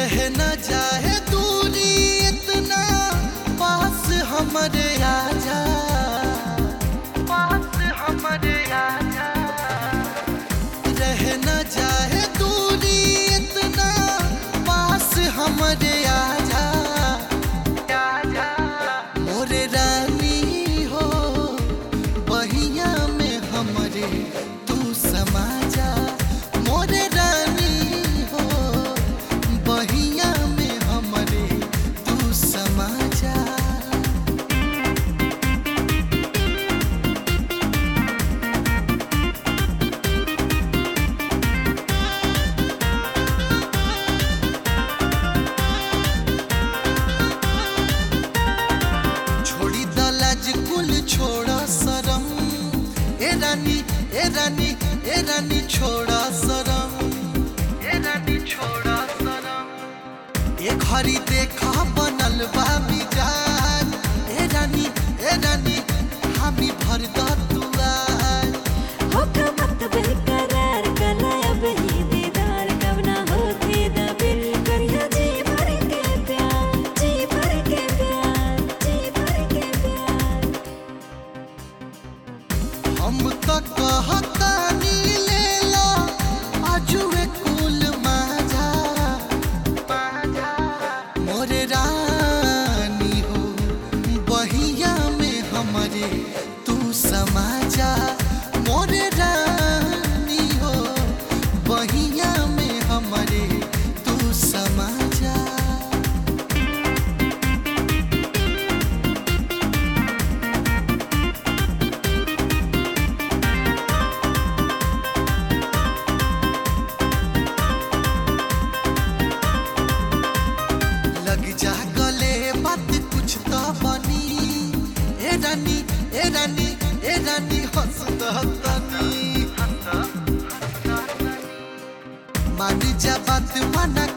रह न जाए दूरी इतना पास हमरे आजा पास हमरे आजा रह न जाए दूरी इतना पास हमरे आजा आजा मोरे रानी हो बहिया में हमरे तू समा जा मोरे रानी हो बहिया में हमरे तू समा जा छोड़ी दलाज कुल छोड़ा शरम ए रानी ए रानी ए रानी छोड़ा शरम ए रानी छोड़ा शरम ए घड़ी देखा बनल बा मिजाज ए रानी ए रानी हामी भर द दुआर होका मत बेकरार कला अब ही दीदार कब ना होती दबिर करिया जी भर के प्यार जी भर के प्यार जी भर के प्यार हम तो कहतानी ले लो आजुए कुल माझा मोरे रानी हो बहिया में हमरे तू समाजा मोरे रानी हो बहिया में हमरे तू समाजा लग जा गले बात कुछ तो बनी ए रानी ए रानी ए रानी हंस तनी मान जा बात मना